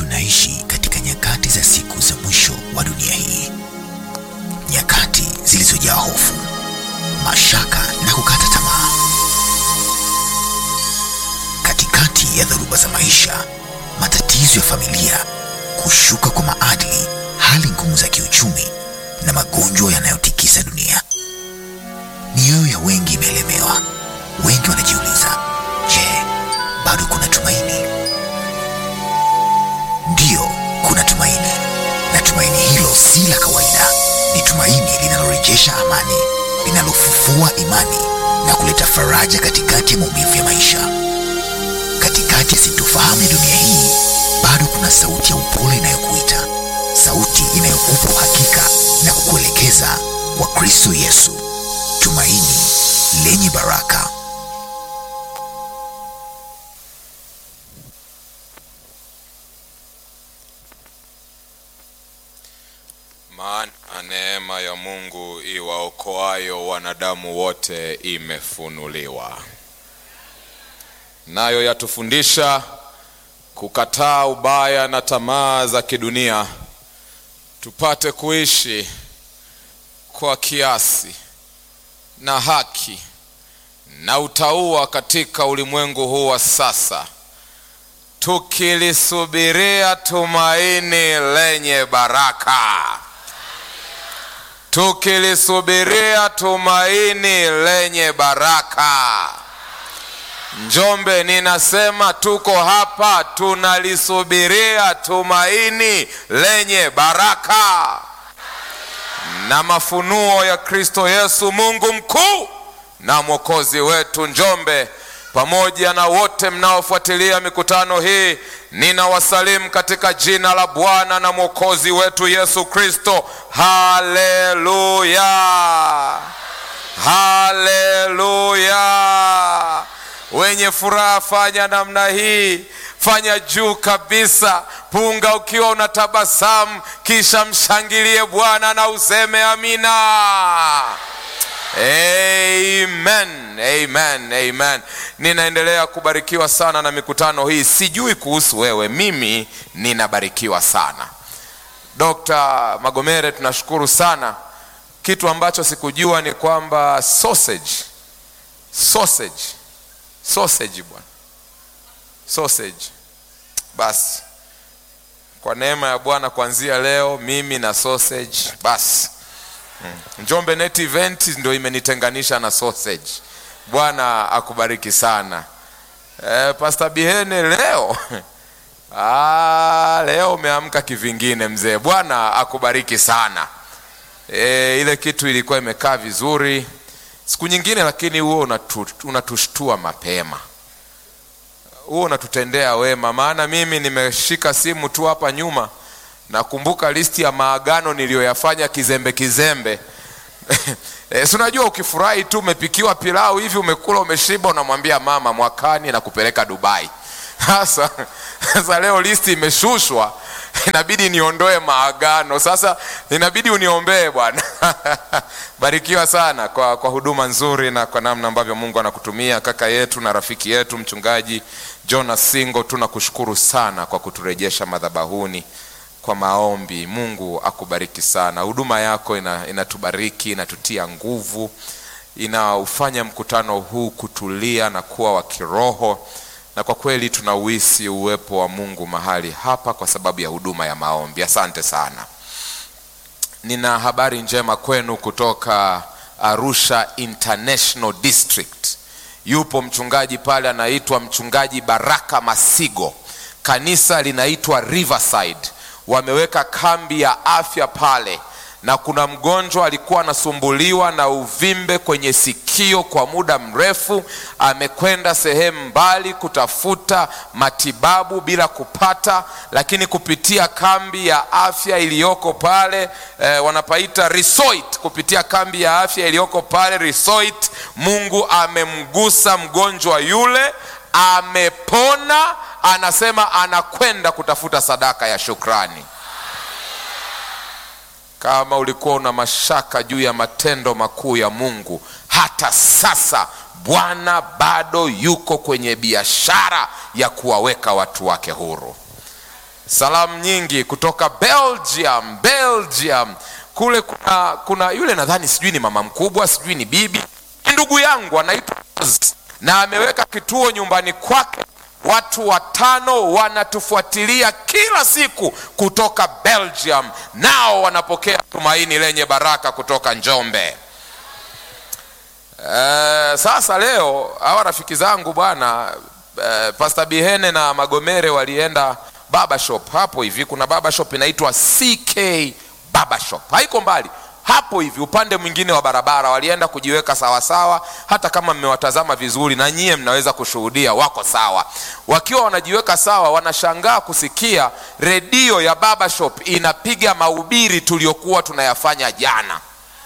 tunaishi katika nyakati za siku za mwisho wa dunia hii, nyakati zilizojaa hofu, mashaka na kukata tamaa. Katikati ya dhoruba za maisha, matatizo ya familia, kushuka kwa maadili, hali ngumu za kiuchumi na magonjwa yanayotikisa dunia, mioyo ya wengi imeelemewa. Wengi wanajiuliza, je, bado kuna tumaini? Ndiyo, kuna tumaini, na tumaini hilo si la kawaida. Ni tumaini linalorejesha amani, linalofufua imani na kuleta faraja katikati ya maumivu ya maisha. Katikati ya sintofahamu ya dunia hii, bado kuna sauti ya upole inayokuita, sauti inayokupa uhakika na kukuelekeza kwa Kristo Yesu, tumaini lenye baraka. Maana neema ya Mungu iwaokoayo wanadamu wote imefunuliwa, nayo yatufundisha kukataa ubaya na tamaa za kidunia, tupate kuishi kwa kiasi na haki na utauwa katika ulimwengu huu wa sasa, tukilisubiria tumaini lenye baraka tukilisubiria tumaini lenye baraka. Njombe, ninasema tuko hapa tunalisubiria tumaini lenye baraka na mafunuo ya Kristo Yesu, Mungu mkuu na mwokozi wetu. Njombe pamoja na wote mnaofuatilia mikutano hii, ninawasalimu katika jina la Bwana na mwokozi wetu Yesu Kristo. Haleluya, haleluya! Wenye furaha fanya namna hii, fanya juu kabisa, punga ukiwa unatabasamu, kisha mshangilie Bwana na useme amina. Amen, amen, amen. Ninaendelea kubarikiwa sana na mikutano hii. Sijui kuhusu wewe, mimi ninabarikiwa sana. Dr. Magomere, tunashukuru sana. Kitu ambacho sikujua ni kwamba sausage, sausage, sausage bwana, sausage. Basi kwa neema ya Bwana, kuanzia leo mimi na sausage basi Hmm. Njombe Net Event ndio imenitenganisha na sausage. Bwana akubariki sana. E, Pastor Bihene leo ah, leo umeamka kivingine mzee. Bwana akubariki sana. E, ile kitu ilikuwa imekaa vizuri siku nyingine, lakini huo unatu, unatushtua mapema, huo unatutendea wema, maana mimi nimeshika simu tu hapa nyuma nakumbuka listi ya maagano niliyoyafanya kizembe kizembe. E, si unajua ukifurahi tu umepikiwa pilau hivi umekula umeshiba, unamwambia mama mwakani na kupeleka Dubai. Sasa sasa leo listi imeshushwa, inabidi niondoe maagano. Sasa inabidi uniombee bwana. Barikiwa sana kwa, kwa huduma nzuri na kwa namna ambavyo Mungu anakutumia kaka yetu na rafiki yetu mchungaji Jonas Singo, tunakushukuru sana kwa kuturejesha madhabahuni kwa maombi. Mungu akubariki sana. Huduma yako ina, inatubariki inatutia nguvu, inaufanya mkutano huu kutulia na kuwa wa kiroho, na kwa kweli tunauhisi uwepo wa Mungu mahali hapa kwa sababu ya huduma ya maombi. Asante sana. Nina habari njema kwenu kutoka Arusha International District. Yupo mchungaji pale anaitwa mchungaji Baraka Masigo. Kanisa linaitwa Riverside wameweka kambi ya afya pale, na kuna mgonjwa alikuwa anasumbuliwa na uvimbe kwenye sikio kwa muda mrefu. Amekwenda sehemu mbali kutafuta matibabu bila kupata, lakini kupitia kambi ya afya iliyoko pale eh, wanapaita Risoit, kupitia kambi ya afya iliyoko pale Risoit, Mungu amemgusa mgonjwa yule, amepona anasema anakwenda kutafuta sadaka ya shukrani. Kama ulikuwa una mashaka juu ya matendo makuu ya Mungu, hata sasa Bwana bado yuko kwenye biashara ya kuwaweka watu wake huru. salamu nyingi kutoka belgium belgium kule kuna kuna yule nadhani sijui ni mama mkubwa sijui ni bibi ni ndugu yangu anaitwa Oz, na ameweka kituo nyumbani kwake watu watano wanatufuatilia kila siku kutoka belgium nao wanapokea tumaini lenye baraka kutoka njombe Eh, sasa leo hawa rafiki zangu bwana eh, Pastor Bihene na Magomere walienda baba shop hapo hivi. Kuna baba shop inaitwa CK baba shop, haiko mbali hapo hivi upande mwingine wa barabara. Walienda kujiweka sawasawa, hata kama mmewatazama vizuri na nyie mnaweza kushuhudia wako sawa. Wakiwa wanajiweka sawa, wanashangaa kusikia redio ya baba shop inapiga mahubiri tuliokuwa tunayafanya jana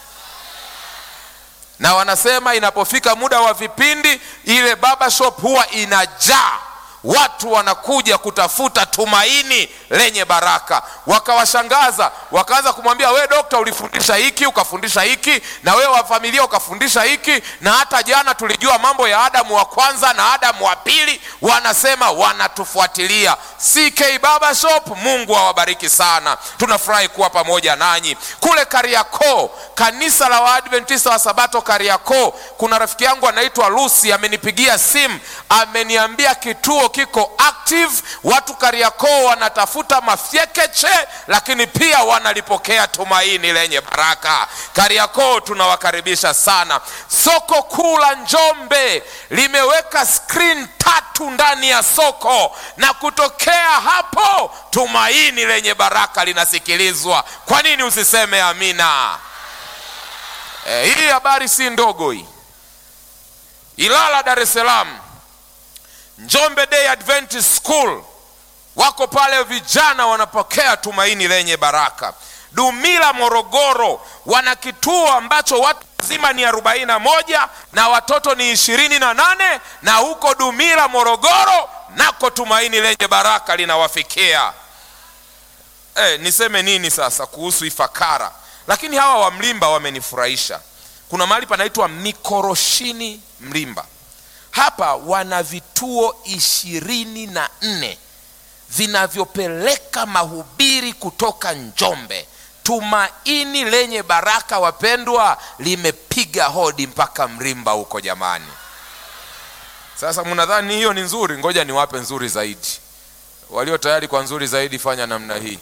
na wanasema inapofika muda wa vipindi ile baba shop huwa inajaa watu wanakuja kutafuta tumaini lenye baraka wakawashangaza wakaanza kumwambia we dokta ulifundisha hiki ukafundisha hiki na wewe wa familia ukafundisha hiki na hata jana tulijua mambo ya adamu wa kwanza na adamu wa pili wanasema wanatufuatilia ck baba shop mungu awabariki sana tunafurahi kuwa pamoja nanyi kule kariakoo kanisa la waadventista wa sabato kariakoo kuna rafiki yangu anaitwa lusi amenipigia simu ameniambia kituo kiko active watu kariakoo wanatafuta mafyekeche lakini pia wanalipokea tumaini lenye baraka kariakoo tunawakaribisha sana soko kuu la njombe limeweka screen tatu ndani ya soko na kutokea hapo tumaini lenye baraka linasikilizwa kwa nini usiseme amina e, hii habari si ndogo hii ilala dar es salaam njombe day adventist school wako pale vijana wanapokea tumaini lenye baraka dumila morogoro wana kituo ambacho watu wazima ni arobaini na moja na watoto ni ishirini na nane na huko dumila morogoro nako tumaini lenye baraka linawafikia e, niseme nini sasa kuhusu ifakara lakini hawa wa mlimba wamenifurahisha kuna mahali panaitwa mikoroshini mlimba hapa wana vituo ishirini na nne vinavyopeleka mahubiri kutoka njombe tumaini lenye baraka wapendwa limepiga hodi mpaka mrimba huko jamani sasa mnadhani hiyo ni nzuri ngoja niwape nzuri zaidi walio tayari kwa nzuri zaidi fanya namna hii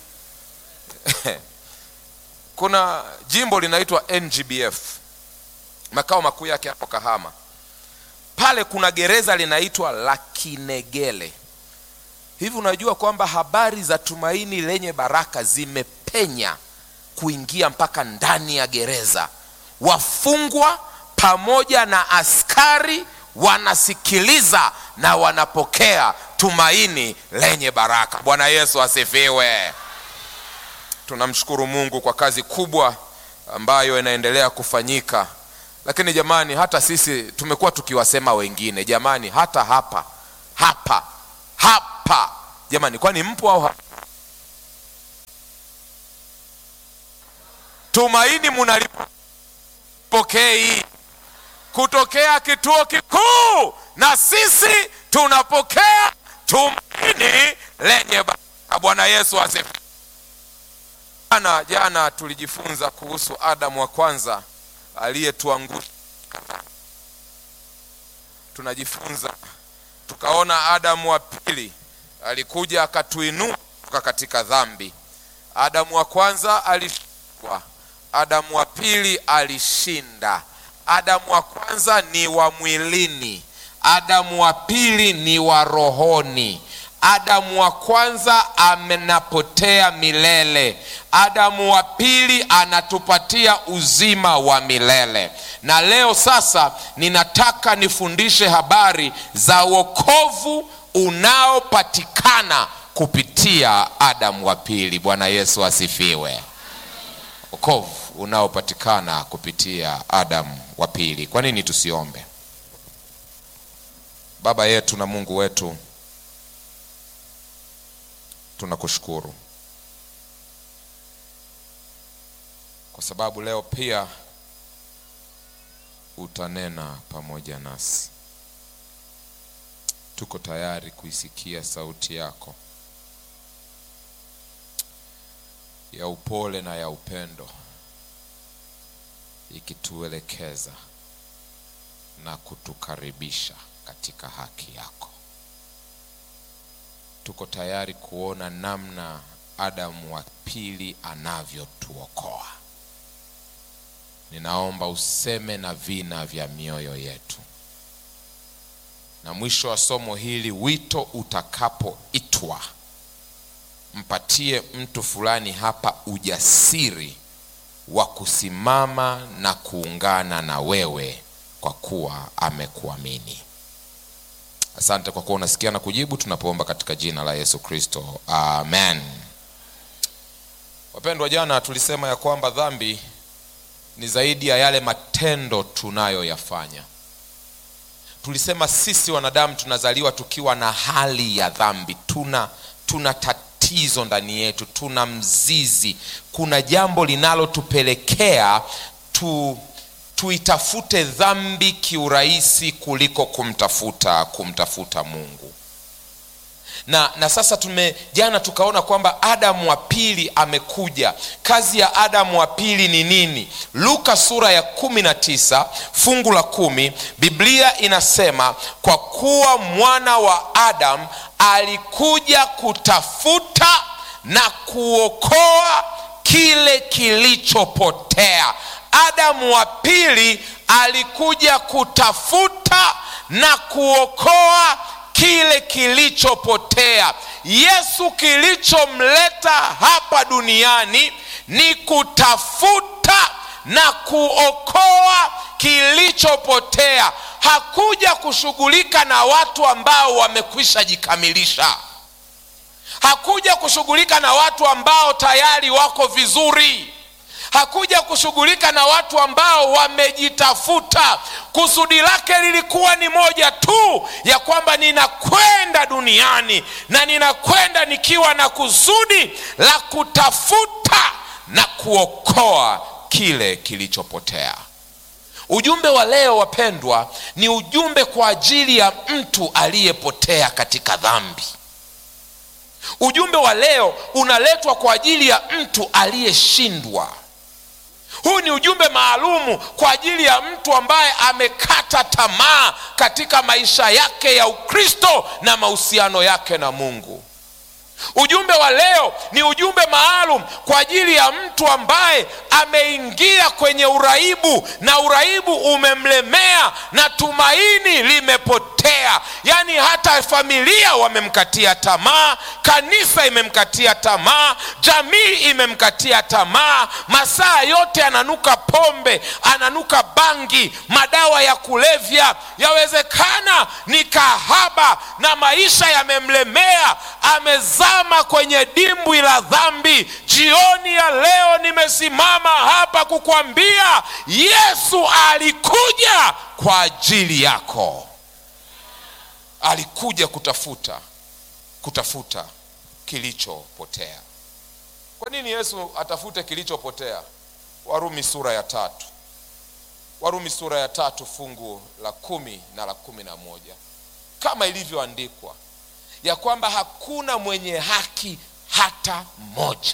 kuna jimbo linaitwa ngbf makao makuu yake hapo kahama pale kuna gereza linaitwa la kinegele hivi unajua kwamba habari za tumaini lenye baraka zimepenya kuingia mpaka ndani ya gereza wafungwa pamoja na askari wanasikiliza na wanapokea tumaini lenye baraka bwana yesu asifiwe tunamshukuru mungu kwa kazi kubwa ambayo inaendelea kufanyika lakini jamani hata sisi tumekuwa tukiwasema wengine jamani hata hapa hapa hapa jamani kwani mpo au hapa tumaini munalipokei kutokea kituo kikuu na sisi tunapokea tumaini lenye baraka bwana yesu asifiwe jana jana tulijifunza kuhusu adamu wa kwanza aliyetuangusha tunajifunza tukaona adamu wa pili alikuja akatuinua kutoka katika dhambi adamu wa kwanza alishindwa adamu wa pili alishinda adamu wa kwanza ni wa mwilini adamu wa pili ni wa rohoni adamu wa kwanza amenapotea milele adamu wa pili anatupatia uzima wa milele na leo sasa ninataka nifundishe habari za wokovu unaopatikana kupitia adamu wa pili bwana yesu asifiwe wokovu unaopatikana kupitia adamu wa pili kwa nini tusiombe baba yetu na mungu wetu tunakushukuru kwa sababu leo pia utanena pamoja nasi tuko tayari kuisikia sauti yako ya upole na ya upendo ikituelekeza na kutukaribisha katika haki yako. Tuko tayari kuona namna Adamu wa pili anavyotuokoa. Ninaomba useme na vina vya mioyo yetu, na mwisho wa somo hili, wito utakapoitwa, mpatie mtu fulani hapa ujasiri wa kusimama na kuungana na wewe kwa kuwa amekuamini. Asante kwa kuwa unasikia na kujibu tunapoomba katika jina la Yesu Kristo, amen. Wapendwa, jana tulisema ya kwamba dhambi ni zaidi ya yale matendo tunayoyafanya. Tulisema sisi wanadamu tunazaliwa tukiwa na hali ya dhambi, tuna tuna tatizo ndani yetu, tuna mzizi, kuna jambo linalotupelekea tu tuitafute dhambi kiurahisi kuliko kumtafuta kumtafuta Mungu. Na, na sasa tume jana tukaona kwamba Adamu wa pili amekuja. Kazi ya Adamu wa pili ni nini? Luka sura ya kumi na tisa fungu la kumi Biblia inasema kwa kuwa mwana wa Adamu alikuja kutafuta na kuokoa kile kilichopotea. Adamu wa pili alikuja kutafuta na kuokoa kile kilichopotea. Yesu kilichomleta hapa duniani ni kutafuta na kuokoa kilichopotea. Hakuja kushughulika na watu ambao wamekwisha jikamilisha. Hakuja kushughulika na watu ambao tayari wako vizuri hakuja kushughulika na watu ambao wamejitafuta. Kusudi lake lilikuwa ni moja tu, ya kwamba ninakwenda duniani na ninakwenda nikiwa na kusudi la kutafuta na kuokoa kile kilichopotea. Ujumbe wa leo wapendwa, ni ujumbe kwa ajili ya mtu aliyepotea katika dhambi. Ujumbe wa leo unaletwa kwa ajili ya mtu aliyeshindwa. Huu ni ujumbe maalumu kwa ajili ya mtu ambaye amekata tamaa katika maisha yake ya Ukristo na mahusiano yake na Mungu. Ujumbe wa leo ni ujumbe maalum kwa ajili ya mtu ambaye ameingia kwenye uraibu na uraibu umemlemea na tumaini limepotea. Yaani hata familia wamemkatia tamaa, kanisa imemkatia tamaa, jamii imemkatia tamaa. Masaa yote ananuka pombe, ananuka bangi, madawa ya kulevya, yawezekana ni kahaba na maisha yamemlemea, amezama kwenye dimbwi la dhambi. Jioni ya leo nimesimama hapa kukwambia Yesu alikuja kwa ajili yako. Alikuja kutafuta kutafuta kilichopotea. Kwa nini Yesu atafute kilichopotea? Warumi sura ya tatu, Warumi sura ya tatu fungu la kumi na la kumi na moja kama ilivyoandikwa ya kwamba hakuna mwenye haki hata mmoja.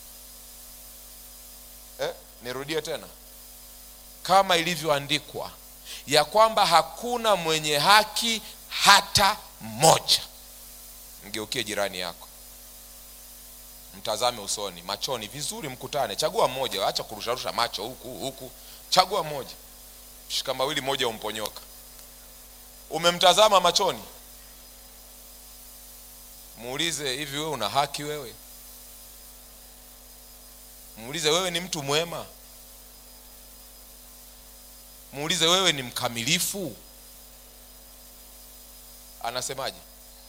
Eh, nirudie tena, kama ilivyoandikwa ya kwamba hakuna mwenye haki hata mmoja. Mgeukie jirani yako, mtazame usoni, machoni vizuri, mkutane. Chagua mmoja, acha kurusharusha macho huku huku, chagua mmoja, shika mawili, moja umponyoka. Umemtazama machoni, muulize, hivi wewe una haki wewe? Muulize, wewe ni mtu mwema? Muulize, wewe ni mkamilifu? Anasemaje?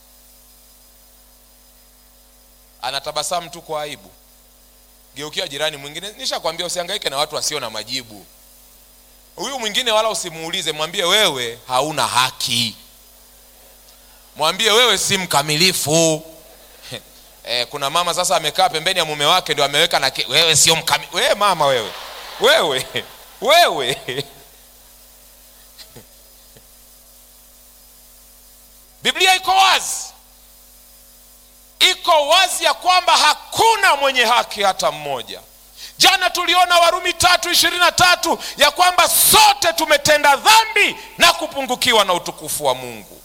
Anatabasamu tu kwa aibu. Geukia jirani mwingine, nishakwambia usihangaike na watu wasio na majibu. Huyu mwingine wala usimuulize, mwambie wewe hauna haki, mwambie wewe si mkamilifu. E, kuna mama sasa amekaa pembeni ya mume wake ndio ameweka na ke, wewe sio mkamilifu. Wewe mama wewe, wewe wewe Biblia iko wazi, iko iko wazi ya kwamba hakuna mwenye haki hata mmoja jana tuliona warumi tatu ishirini na tatu ya kwamba sote tumetenda dhambi na kupungukiwa na utukufu wa mungu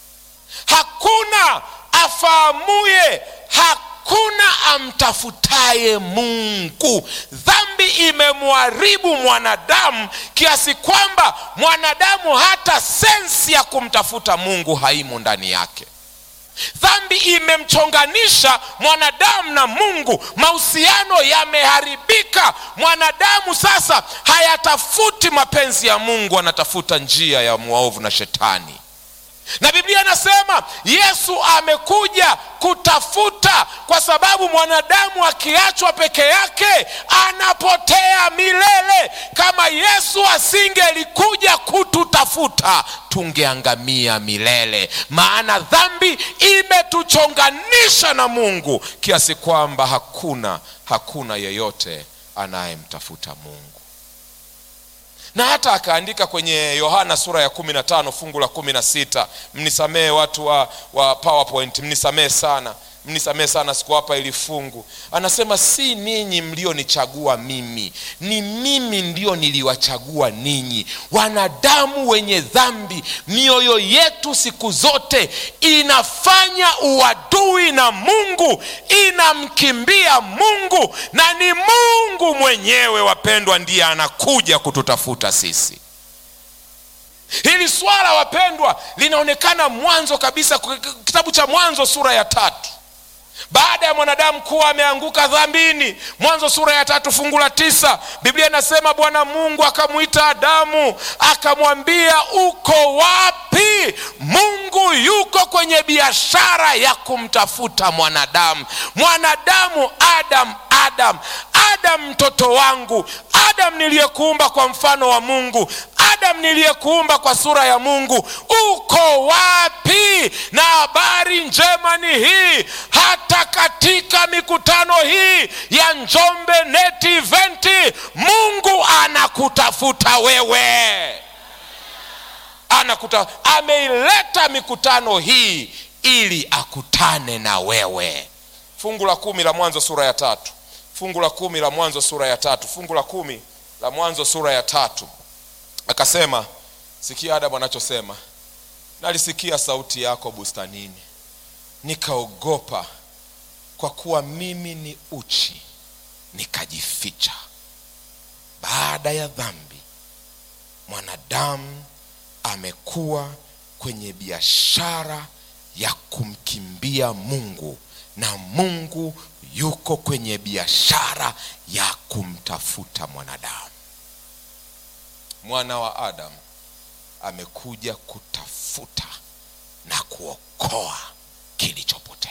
hakuna afahamuye hakuna amtafutaye mungu dhambi imemharibu mwanadamu kiasi kwamba mwanadamu hata sensi ya kumtafuta mungu haimo ndani yake dhambi imemchonganisha mwanadamu na mungu mahusiano yameharibika mwanadamu sasa hayatafuti mapenzi ya mungu anatafuta njia ya mwaovu na shetani na biblia inasema yesu amekuja kutafuta kwa sababu mwanadamu akiachwa peke yake anapotea milele kama yesu asingelikuja kututafuta tungeangamia milele maana dhambi imetuchonganisha na mungu kiasi kwamba hakuna hakuna yeyote anayemtafuta mungu na hata akaandika kwenye yohana sura ya kumi na tano fungu la kumi na sita mnisamehe watu wa, wa powerpoint mnisamehe sana mnisamehe sana sikuwapa ili fungu anasema si ninyi mlionichagua mimi ni mimi ndio niliwachagua ninyi wanadamu wenye dhambi mioyo yetu siku zote inafanya uadui na mungu inamkimbia mungu na ni mungu mwenyewe wapendwa ndiye anakuja kututafuta sisi hili swala wapendwa linaonekana mwanzo kabisa kitabu cha mwanzo sura ya tatu baada ya mwanadamu kuwa ameanguka dhambini mwanzo sura ya tatu fungu la tisa biblia inasema bwana mungu akamwita adamu akamwambia uko wapi mungu yuko kwenye biashara ya kumtafuta mwanadamu mwanadamu adam adam adam mtoto wangu adam niliyekuumba kwa mfano wa mungu adam niliyekuumba kwa sura ya mungu uko wapi na habari njema ni hii hata katika mikutano hii ya njombe neti eventi mungu anakutafuta wewe anakuta ameileta mikutano hii ili akutane na wewe fungu la kumi la mwanzo sura ya tatu fungu la kumi la mwanzo sura ya tatu fungu la kumi la mwanzo sura ya tatu akasema sikia adamu anachosema nalisikia sauti yako bustanini nikaogopa kwa kuwa mimi ni uchi nikajificha baada ya dhambi mwanadamu amekuwa kwenye biashara ya kumkimbia mungu na mungu yuko kwenye biashara ya kumtafuta mwanadamu mwana wa adamu amekuja kutafuta na kuokoa kilichopotea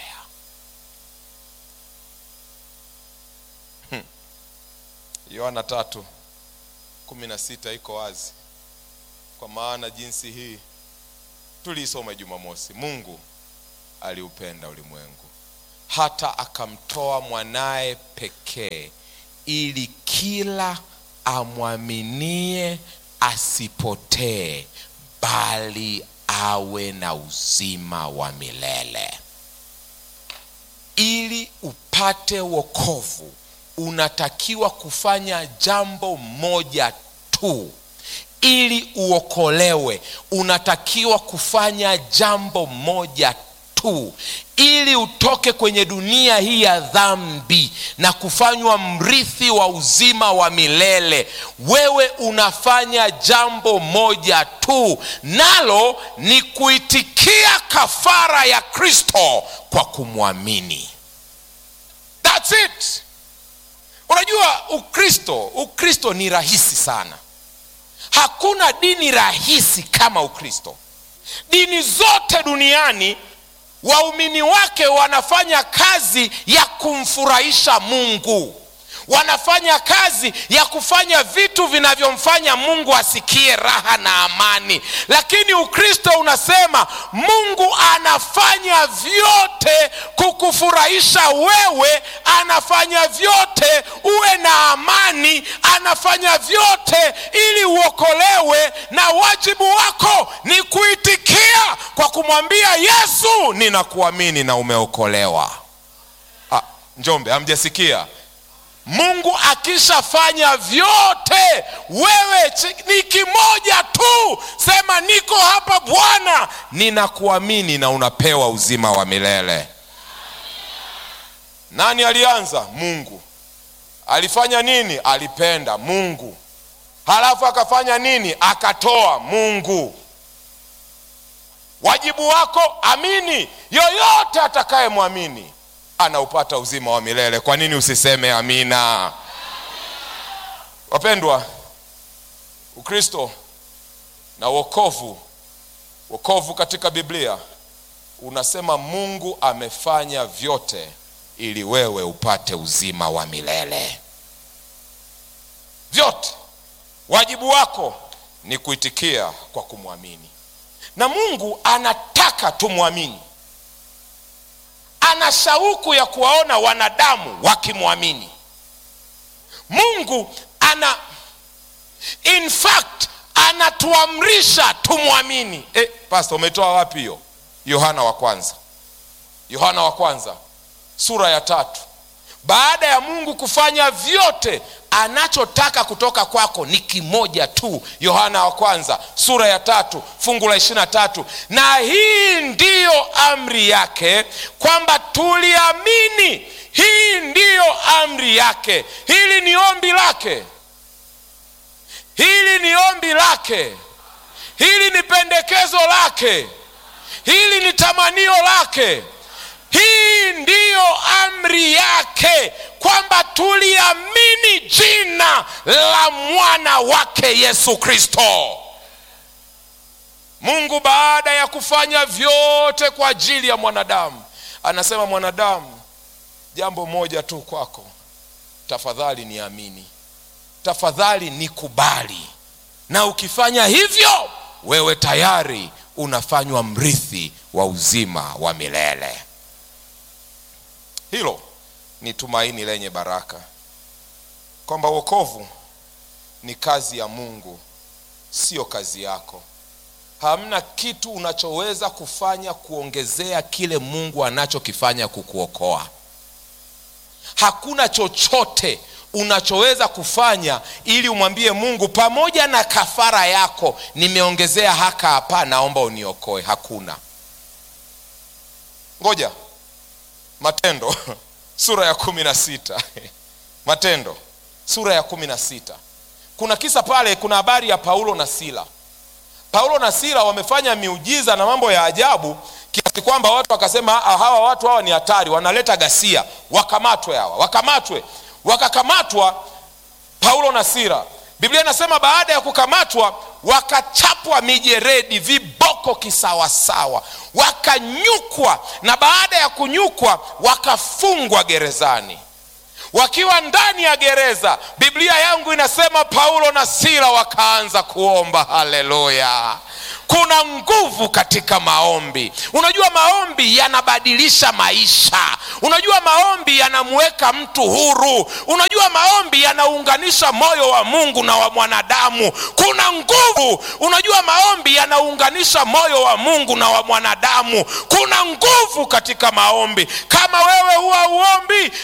yohana hmm. tatu kumi na sita iko wazi kwa maana jinsi hii tuliisoma jumamosi mungu aliupenda ulimwengu hata akamtoa mwanaye pekee ili kila amwaminie asipotee bali awe na uzima wa milele ili upate wokovu unatakiwa kufanya jambo moja tu ili uokolewe unatakiwa kufanya jambo moja tu ili utoke kwenye dunia hii ya dhambi na kufanywa mrithi wa uzima wa milele wewe unafanya jambo moja tu nalo ni kuitikia kafara ya kristo kwa kumwamini That's it unajua ukristo ukristo ni rahisi sana hakuna dini rahisi kama ukristo dini zote duniani waumini wake wanafanya kazi ya kumfurahisha mungu wanafanya kazi ya kufanya vitu vinavyomfanya mungu asikie raha na amani lakini ukristo unasema mungu anafanya vyote kukufurahisha wewe anafanya vyote uwe na amani anafanya vyote ili uokolewe na wajibu wako ni kuitikia kwa kumwambia yesu ninakuamini na umeokolewa Njombe, hamjasikia? Mungu akishafanya vyote, wewe ni kimoja tu, sema niko hapa Bwana, ninakuamini, na unapewa uzima wa milele. Nani alianza? Mungu. Alifanya nini? Alipenda Mungu. Halafu akafanya nini? Akatoa Mungu. Wajibu wako, amini. Yoyote atakayemwamini anaupata uzima wa milele. Kwa nini usiseme amina? Wapendwa, Ukristo na wokovu, wokovu katika Biblia unasema Mungu amefanya vyote ili wewe upate uzima wa milele. Vyote. Wajibu wako ni kuitikia kwa kumwamini, na Mungu anataka tumwamini. Ana shauku ya kuwaona wanadamu wakimwamini Mungu. Ana in fact anatuamrisha tumwamini. Eh, pastor, umetoa wapi hiyo? Yohana wa kwanza, Yohana wa kwanza sura ya tatu. Baada ya Mungu kufanya vyote, anachotaka kutoka kwako ni kimoja tu. Yohana wa kwanza sura ya tatu fungu la ishirini na tatu na hii ndiyo amri yake, kwamba tuliamini. Hii ndiyo amri yake. Hili ni ombi lake, hili ni ombi lake, hili ni pendekezo lake, hili ni tamanio lake. Hii ndiyo amri yake kwamba tuliamini jina la mwana wake Yesu Kristo. Mungu baada ya kufanya vyote kwa ajili ya mwanadamu, anasema mwanadamu, jambo moja tu kwako, tafadhali niamini, tafadhali nikubali, na ukifanya hivyo, wewe tayari unafanywa mrithi wa uzima wa milele. Hilo ni tumaini lenye baraka, kwamba wokovu ni kazi ya Mungu, sio kazi yako. Hamna kitu unachoweza kufanya kuongezea kile Mungu anachokifanya kukuokoa. Hakuna chochote unachoweza kufanya ili umwambie Mungu, pamoja na kafara yako nimeongezea haka hapa, naomba uniokoe. Hakuna. Ngoja Matendo sura ya kumi na sita Matendo sura ya kumi na sita kuna kisa pale, kuna habari ya Paulo na Sila. Paulo na Sila wamefanya miujiza na mambo ya ajabu kiasi kwamba watu wakasema, hawa watu hawa ni hatari, wanaleta ghasia, wakamatwe hawa, wakamatwe. Wakakamatwa Paulo na Sila. Biblia inasema baada ya kukamatwa wakachapwa mijeredi, viboko kisawasawa, wakanyukwa, na baada ya kunyukwa wakafungwa gerezani. Wakiwa ndani ya gereza, Biblia yangu inasema Paulo na Sila wakaanza kuomba. Haleluya! Kuna nguvu katika maombi. Unajua, maombi yanabadilisha maisha. Unajua, maombi yanamweka mtu huru. Unajua, maombi yanaunganisha moyo wa Mungu na wa mwanadamu. Kuna nguvu. Unajua, maombi yanaunganisha moyo wa Mungu na wa mwanadamu. Kuna nguvu katika maombi. Kama wewe huwa uombi